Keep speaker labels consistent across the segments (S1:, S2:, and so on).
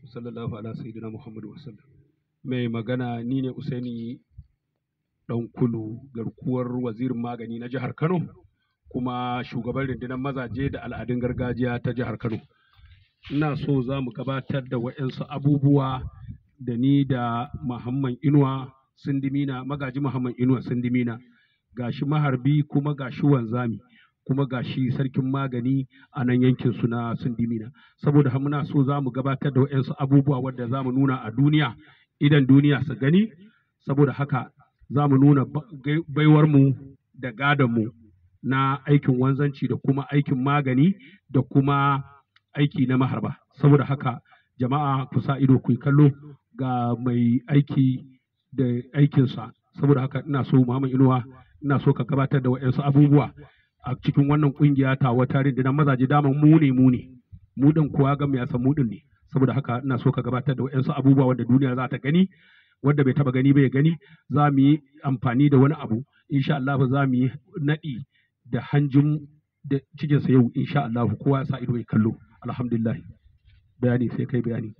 S1: sallallahu ala sayyidina Muhammadu wasallam. Mai magana ni ne Usaini ɗan kulu garkuwar wazirin magani na jihar Kano kuma shugaban rundunar mazaje da al'adun gargajiya ta jihar Kano. Ina so za mu gabatar da waɗansu abubuwa da ni da Muhammad Inuwa Sindimina magaji Muhammad Inuwa Sindimina gashi maharbi kuma gashi wanzami kuma gashi sarkin magani a nan yankin su na Sindimina saboda haka muna so za mu gabatar da waɗansu abubuwa wadda za mu nuna a duniya idan duniya su gani saboda haka za mu nuna ba- gai- baiwarmu da gadonmu na aikin wanzanci da kuma aikin magani da kuma aiki na maharba saboda haka jama'a ku sa ido ku yi kallo ga mai aiki da aikinsa saboda haka ina so Muhammad Inuwa ina so ka gabatar da waɗansu abubuwa a cikin wannan kungiya ta wata rundunar mazaje daman mu ne mu ne mu din kuwa ga ya san mu din ne saboda haka ina so ka gabatar da waɗansu abubuwa wanda duniya za ta gani wanda bai taba gani ba ya gani za mu yi amfani da wani abu insha Allah za mu yi naɗi da hanjin da cikinsa yau insha Allah kowa ya sa ido ya kallo alhamdulillah bayani sai kai bayani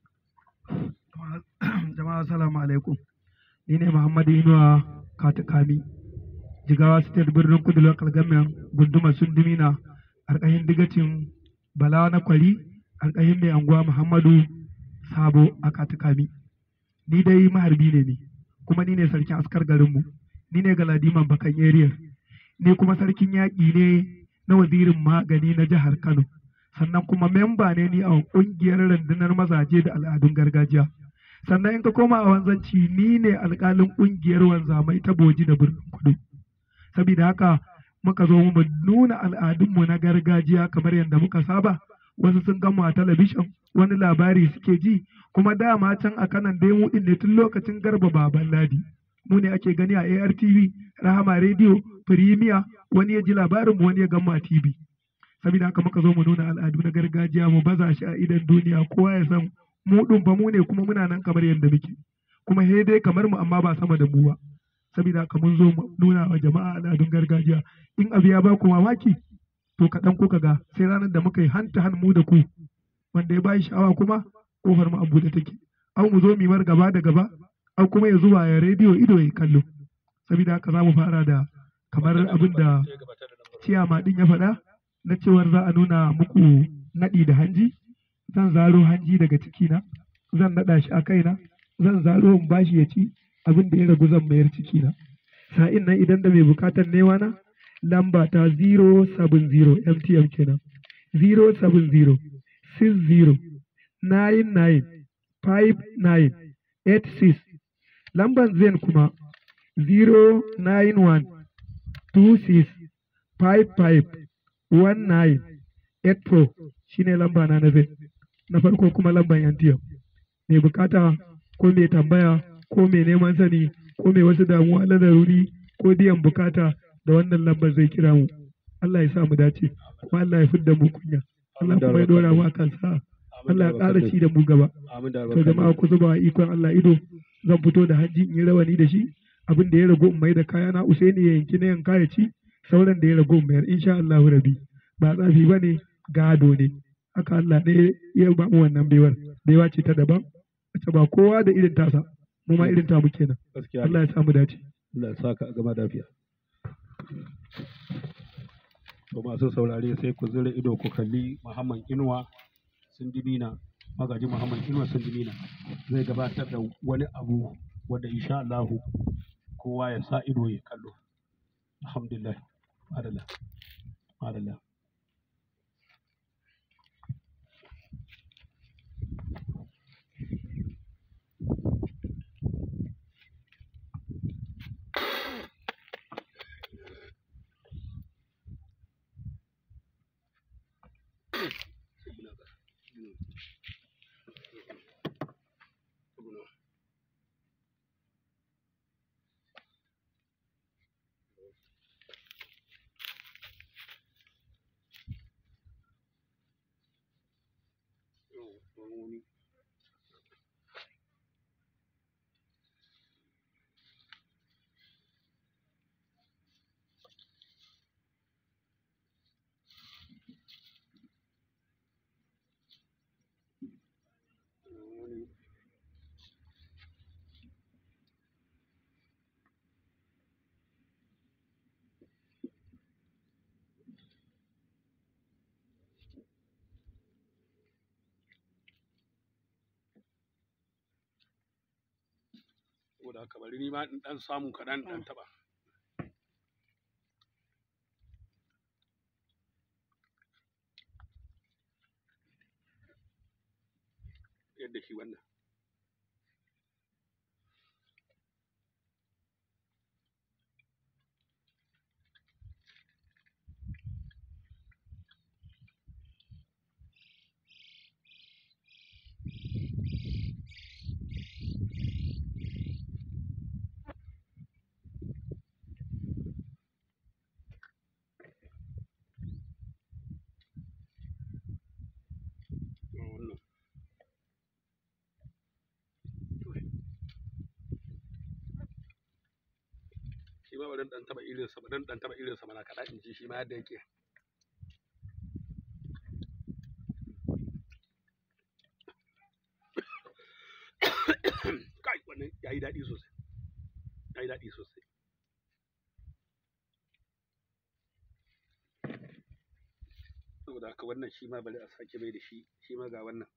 S2: jama'a assalamu alaikum ni ne muhammadu inuwa katukami jigawa state birnin kudu local government gundumar sundumina alƙahin digacin bala na kwari alƙahin mai anguwa muhammadu sabo a katukami ni dai maharbi ne ni kuma ni ne sarkin askar garinmu ni ne galadiman bakan area ni kuma sarkin yaƙi ne na wazirin magani na jihar kano sannan kuma memba ne ni a ƙungiyar rundunar mazaje da al'adun gargajiya sannan in ka koma a wanzanci ni ne alƙalin ƙungiyar wanzamai ta boji da birnin kudu saboda haka muka zo mu nuna al'adunmu na gargajiya kamar yadda muka saba wasu sun gama a talabishin wani labari suke ji kuma dama can a kanan dai mu ne tun lokacin garba baban ladi mu ne ake gani a ARTV Rahama Radio Premier wani ya ji labarin mu wani ya gama a TV saboda haka muka zo mu nuna al'adu na gargajiya mu baza shi a idan duniya kowa ya san mu ɗin fa mu ne kuma muna nan kamar yadda muke kuma he dai kamar mu amma ba sama da mu ba saboda haka mun zo mu nuna wa jama'a al'adun gargajiya in abu ya ba ku mamaki to kaɗan kuka ga sai ranar da muka yi hanta han mu da ku wanda ya bayi sha'awa kuma kofar mu a buɗe take au mu zo mu mar gaba da gaba au kuma ya zuwa ya rediyo ido ya kallo saboda haka za mu fara da kamar abin da ciyama din ya faɗa na cewar za a nuna muku naɗi da hanji zan zaro hanji daga cikina zan naɗa shi a kaina zan zaro in bashi ya ci abin da ya ragu zan mayar cikina sa'in nan idan da mai bukatar newa na lamba ta 070 mtm kenan 070 60 99 59 86 lamban zen kuma 091 26 55 19 84 shine lamba na na zen na farko kuma lamban yantiyan mai bukata ko mai tambaya ko mai neman sani ko mai wasu damuwa na laruri ko biyan bukata da wannan lambar zai kira mu Allah ya sa mu dace kuma Allah ya fidda mu kunya Allah kuma ya dora mu akan sa Allah ya ƙara ci da mu gaba to jama'a ku zuba wa ikon Allah ido zan fito da hanji in yi rawani da shi abin da ya ragu in mai da kayana Usaini ya yanki na yanka ya ci sauran da ya ragu in mayar insha Allah rabi ba tsafi bane gado ne haka Allah ne ya ba mu wannan baiwar baiwa ce ta daban wacce ba kowa da irin tasa mu ma irin tamu kenan
S1: gaskiya
S2: Allah ya samu dace
S1: Allah ya saka a gama lafiya to masu saurare sai ku zura ido ku kalli Muhammad Inuwa Sindimina magaji Muhammad Inuwa Sindimina zai gabatar da wani abu wanda insha Allah kowa ya sa ido ya kallo alhamdulillah madalla madalla saboda haka bari ni ma in dan samu kaɗan dan taɓa yadda shi wannan ga wannan shi ma bari in dan taɓa irinsa bari in dan taɓa irinsa mana kaɗan in ji shi ma yadda yake kai wannan ya yi daɗi sosai ya yi daɗi sosai saboda haka wannan shi ma bari a sake mai da shi shi ma ga wannan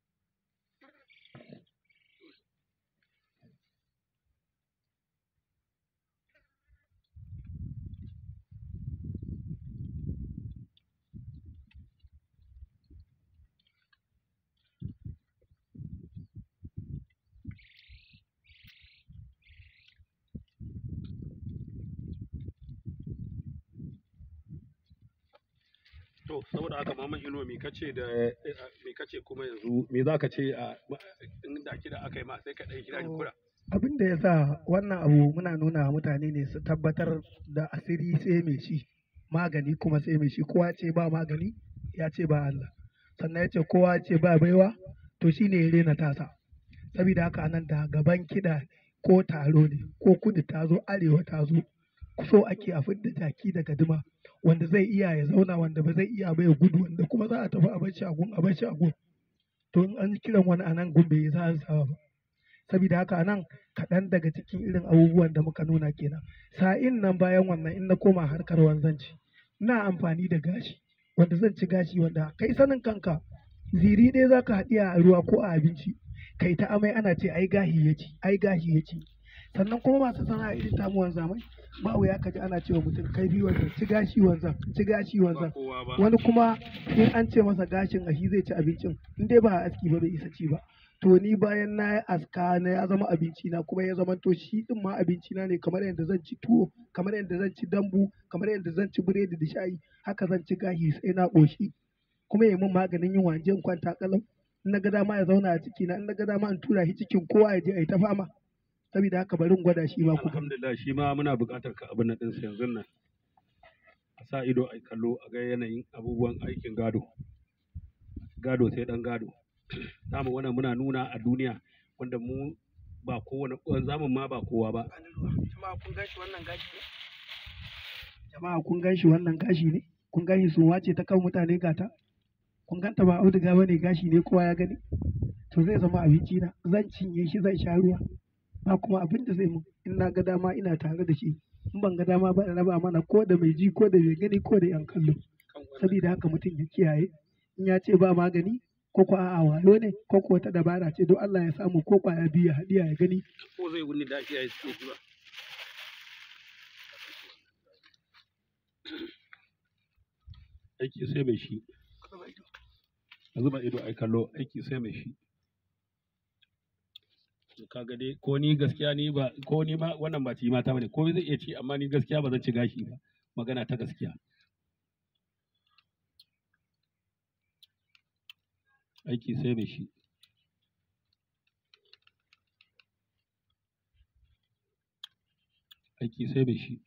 S1: To, saboda haka Muhammad Inuwa me kace da me kace kuma yanzu me za ka ce a inda kida aka yi ma sai ka ɗan kira ni kura.
S2: abin da ya sa wannan abu muna nuna wa mutane ne su tabbatar da asiri sai mai shi magani kuma sai mai shi kowa ce ba magani ya ce ba Allah sannan ya ce kowa ce ba baiwa to shi ne ya rena tasa saboda haka anan da gaban kiɗa ko taro ne ko kudu ta zo arewa ta zo so ake a fidda jaki daga dima wanda zai iya ya zauna wanda ba zai iya ba ya gudu wanda kuma za a tafi a bar shagun a bar shagun to in an kiran wani anan gun bai sa sa ba saboda haka anan kaɗan daga cikin irin abubuwan da muka nuna kenan sa'in nan bayan wannan in na koma harkar wanzanci ina amfani da gashi wanda zan ci gashi wanda kai sanin kanka ziri ɗaya za ka haɗiya a ruwa ko a abinci kai ta amai ana ce ai gashi ya ci ai gashi ya ci sannan kuma masu sana'a irin tamu wanzamai ba wuya ka ji ana cewa mutum kai bi wanzan ci gashi wanzan ci gashi
S1: Ba
S2: wanzan
S1: kowa ba.
S2: wani kuma in an ce masa gashin a shi zai ci abincin in dai ba a aski ba bai isa ci ba to ni bayan na yi aska na ya zama abinci na kuma ya zama to shi din ma abinci na ne kamar yadda zan ci tuwo kamar yadda zan ci dambu kamar yadda zan ci biredi da shayi haka zan ci gashi sai na ƙoshi kuma ya min maganin yin wanje in kwanta kalau in na ga dama ya zauna a ciki na in na ga dama in tura shi cikin kowa ya je a yi ta fama saboda haka bari in gwada shi ma ku gani
S1: Alhamdulillah shi ma muna buƙatar ka abin nan ɗinsa yanzu nan. A sa ido a kallo a ga yanayin abubuwan aikin gado. Gado sai ɗan gado. Dama wannan muna nuna a duniya wanda mu ba kowane zamun ma ba kowa ba.
S2: jama'a kun gan shi wannan gashi ne jama'a kun gan shi wannan gashi ne kun gan shi sun wace ta kan mutane gata kun ganta ba auduga ba ne gashi ne kowa ya gani to zai zama abinci na zan cinye shi zan sha ruwa ba kuma abin da zai mun in na ga dama ina tare da shi in ban ga dama ba in raba mana ko da mai ji ko da mai gani ko da yan kallo
S1: Kan wannan.
S2: saboda haka mutum ya kiyaye in ya ce ba magani ko ko a'a wayo ne ko ko wata dabara ce don Allah ya samu ko kwaya biyu ya haɗiya ya gani
S1: Ko zai wuni da shi ya yi suke ba. Aiki sai mai shi. A zuba ido ai kallo aiki sai mai shi. To kaga dai ko ni gaskiya ni ba ko ni ma wannan ba ci mata bane ko zai iya ci amma ni gaskiya ba zan ci gashi ba magana ta gaskiya aiki sai mai shi aiki sai mai shi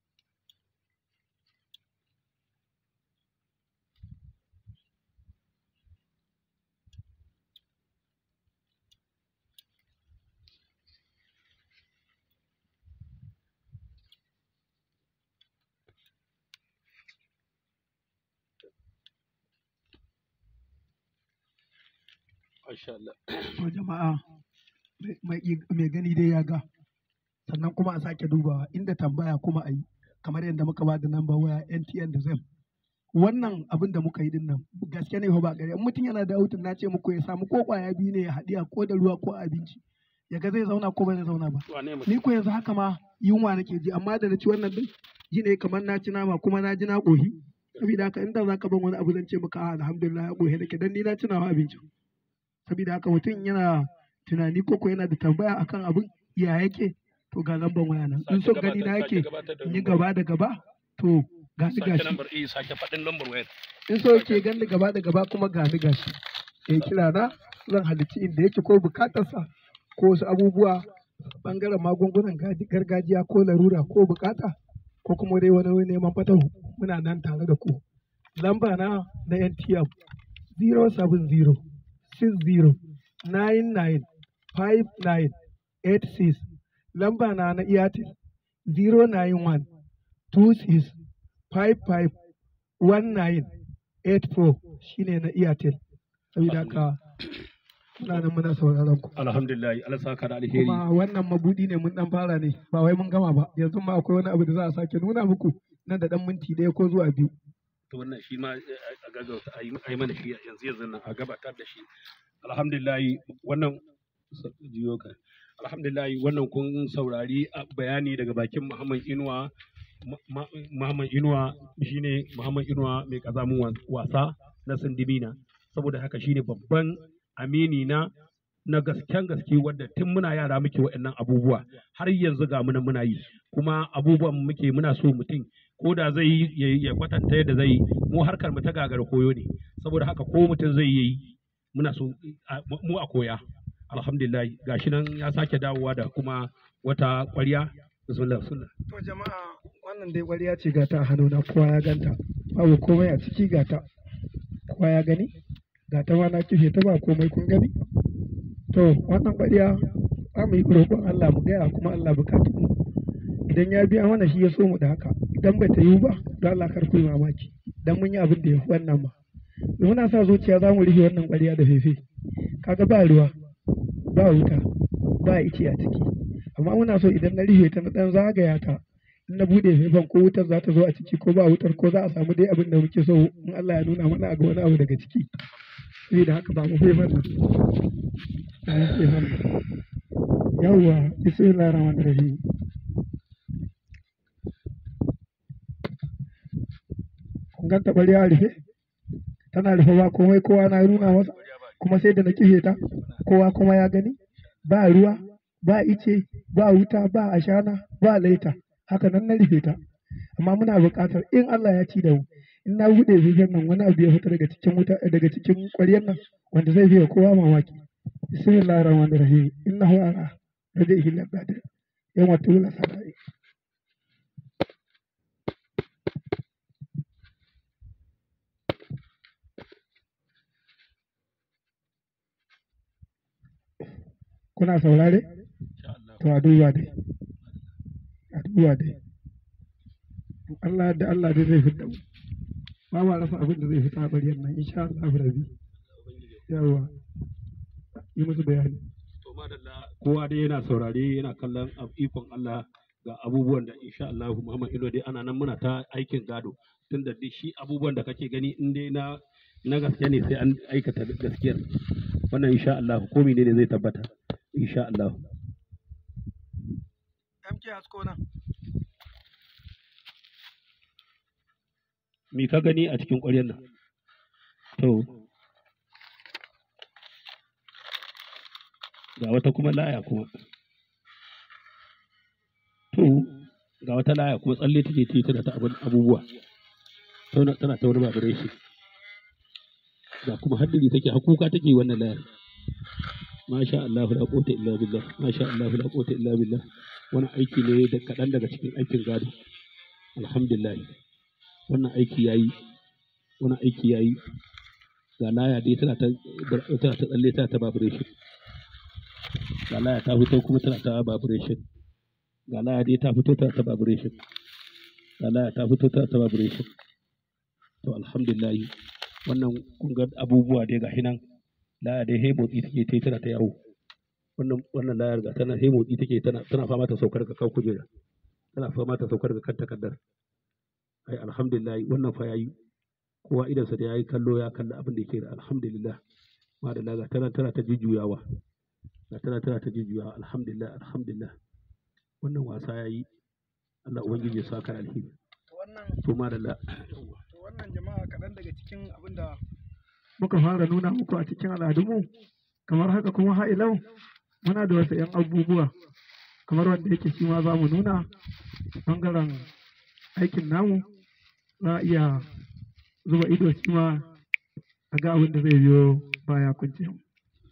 S1: Masha Allah.
S2: to jama'a mai- mai mai gani dai ya ga sannan kuma a sake dubawa inda tambaya kuma a yi kamar yadda muka ba da namba waya NTN da ZEM wannan abin da muka yi din nan gaske ne fa ba gari in mutum yana da hutun na ce muku ya samu ko kwaya biyu ne ya haɗiya ko da ruwa ko abinci
S3: ya ga zai zauna ko ba zai zauna ba
S1: wane mutum
S3: ni ko yanzu haka ma yunwa nake ji amma da na ci wannan din ji ne kamar na ci nama kuma na ji na ƙohi saboda haka inda za ka ban wani abu zan ce maka a alhamdulillah ya ƙohi nake dan ni na ci nawa abincin saboda haka mutum yana tunani ko ko yana da tambaya akan abin ya yake to ga lambar waya nan in so gani na yake in yi gaba da gaba to ga ni
S1: sake
S3: gashi
S1: lambar eh sake faɗin lambar wayar
S3: in so yake gani gaba da gaba kuma ga ni gashi ya kira na zan halicci inda yake ko bukatarsa ko wasu abubuwa bangaren magungunan gaji- gargajiya ko larura ko bukata ko kuma dai wani neman fatahu muna nan tare da ku lamba na na NTM 070 60 99 59 86 lamba na na Airtel 091 26 55 1984 shine na Airtel saboda haka muna nan muna sauraron ku
S1: alhamdulillah Allah saka da alheri
S3: kuma wannan mabudi ne mun dan fara ne ba wai mun gama ba yanzu ma akwai wani abu da za a sake nuna muku nan da dan minti ɗaya ko zuwa biyu
S1: to wannan shi ma eh, a gaggauta a yi a yi mana shi yanzu yanzu nan a gabatar da shi alhamdulillah wannan jiyo ka alhamdulillah wannan kun saurari a bayani daga bakin Muhammad Inuwa Ma- Ma- Muhammad Inuwa shine Muhammad Inuwa mai kazamin wa- wasa na Sindimina saboda haka shine babban amini na na gasken gaske wadda tun muna yara muke waɗannan abubuwa har yanzu ga muna muna yi kuma abubuwan muke muna so mutum ko da zai yi ya- ya kwatanta yadda zai yi mu harkar mu ta gagar koyo ne saboda haka ko mutum zai yi muna so a- mu a koya alhamdulillah gashi nan ya sake dawowa da kuma wata ƙwarya bismillah bismillah
S3: to jama'a wannan dai ƙwarya ce gata a hannuna kowa ya ganta babu komai a ciki gata kowa ya gani gata ma na kife ta ba komai kun gani to wannan ƙwarya za mu yi roƙon Allah mu gaya kuma Allah bukatu mu idan ya biya mana shi ya so mu da haka idan bai ta yiwu ba don Allah kar ku yi mamaki dan mun yi abin da ya fi wannan ma da muna sa zuciya za mu rufe wannan ƙwarya da fefe kaga ba ruwa ba wuta ba ice a ciki amma muna so idan na rufe ta na dan zagaya ta in na bude faifan ko wutar za ta zo a ciki ko ba wutar ko za a samu dai abin da muke so in Allah ya nuna mana a ga wani abu daga ciki saboda haka ba mu faifan nan ba mu faifan nan yawwa bismillahir rahmanir rahim kun ganta bari a rufe tana rufe ba komai kowa na nuna masa kuma sai da na kife ta kowa kuma ya gani ba ruwa ba ice ba wuta ba ashana ba laita haka nan na rufe ta amma muna buƙatar in Allah ya ci da mu in na buɗe zuciyar nan wani abu ya fita daga cikin wuta daga cikin ƙwaryar nan wanda zai biya kowa mamaki bismillahir rahmanir rahim innahu ara rajaihi laqadir yawma tula sarai kuna saurare
S1: insha Allah
S3: to a duba dai a duba dai In Allah da Allah dai zai fita mu ba ma rasa abin da zai fita a bariyar nan insha Allah rabi yawa yi musu bayani
S1: to madalla kowa dai yana saurare yana kallon ab- ikon Allah ga abubuwan da insha Allah Muhammad Ilo dai ana nan muna ta aikin gado tunda dai shi abubuwan da kake gani in dai na na gaske ne sai an aikata gaskiyar wannan insha Allah ko ne zai tabbata insha Allah
S3: MK hasko nan
S1: me ka gani a cikin ƙwaryar nan to ga wata kuma laya kuma to ga wata laya kuma tsalle take ta tana ta abin abubuwa tana tana ta wani vibration ga kuma haddiri take hakuka take wannan layar masha Allah la quwwata illa billah masha Allah la quwwata illa billah wani aiki ne da kaɗan daga cikin aikin gado alhamdulillah wannan aiki yayi wannan aiki yayi ga laya dai tana ta tana ta tsalle tana ta vibration ga laya ta fito kuma tana ta vibration ga laya dai ta fito tana ta vibration ga laya ta fito tana ta vibration to alhamdulillah wannan kun ga abubuwa dai ga hinan laya dai he motsi take tai tana ta yawo wannan wannan layar ga tana he motsi take tana tana fama ta saukar ga kan kujera tana fama ta saukar ga kan takardar ai alhamdulillah wannan fa yayi kowa idansa da yayi kallo ya kalla abin da yake da alhamdulillah madalla ga tana tana ta jujjuyawa ga tana tana ta jujjuya alhamdulillah alhamdulillah wannan wasa ya yi Allah ubangiji ya saka alheri
S3: wannan
S1: to madalla
S3: to wannan jama'a kaɗan daga cikin abin da muka fara nuna muku a cikin al'adunmu kamar haka kuma ha'ilau muna da wasu 'yan abubuwa kamar wanda yake shi ma za mu nuna ɓangaren aikin namu za a iya zuba ido shi ma a ga abin da zai biyo baya kunce mu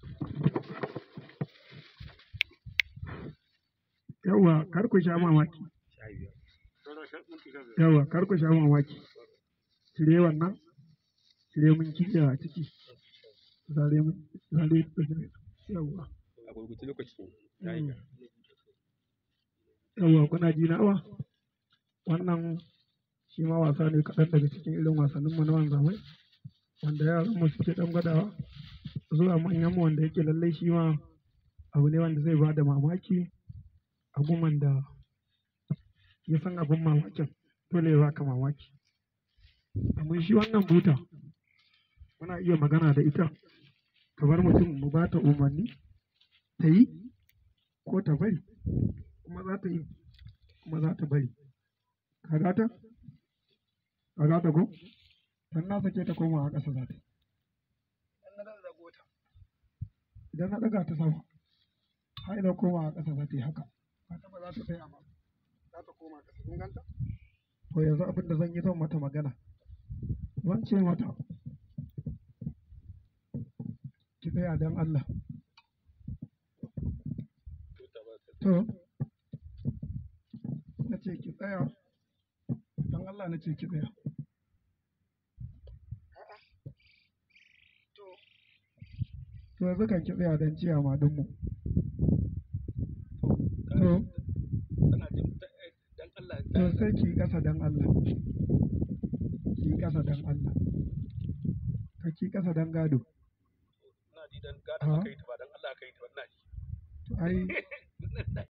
S3: yawwa kar ku sha mamaki yawwa kar ku sha mamaki cire wannan cire mun kiɗa a ciki zare mun zare yawwa
S1: a gurgurci lokaci
S3: yawwa kuna ji na awa wannan shi ma wasa ne kaɗan daga cikin irin wasannin mu na wanzamai wanda yaran mu suke ɗan gwadawa zuwa manyan mu wanda yake lallai shi ma abu ne wanda zai ba da mamaki abubuwan da ya san abin mamakin dole ya baka mamaki amma shi wannan buta muna iya magana da ita kamar mutum mu ba ta umarni ta yi ko ta bari kuma za ta yi kuma za ta bari ka gata ka gata ko dan na sake ta koma a ƙasa za ta yi idan na ɗaga ta sama har idan koma a ƙasa za ta yi haka haka ba za ta tsaya ba za ta koma ƙasa kun ganta to yanzu abin da zan yi zan mata magana zan ce mata ki tsaya don Allah to na ce ki tsaya don Allah na ce ki tsaya to yanzu kan ki tsaya don ciya ma dinmu to
S1: tana jin dan Allah
S3: to sai ki ƙasa don Allah ki ƙasa don Allah ka ki ƙasa don gado
S1: ina ji dan gada
S3: Ah.
S1: aka yi ta ba dan Allah aka yi ta ba ina ji
S3: to ai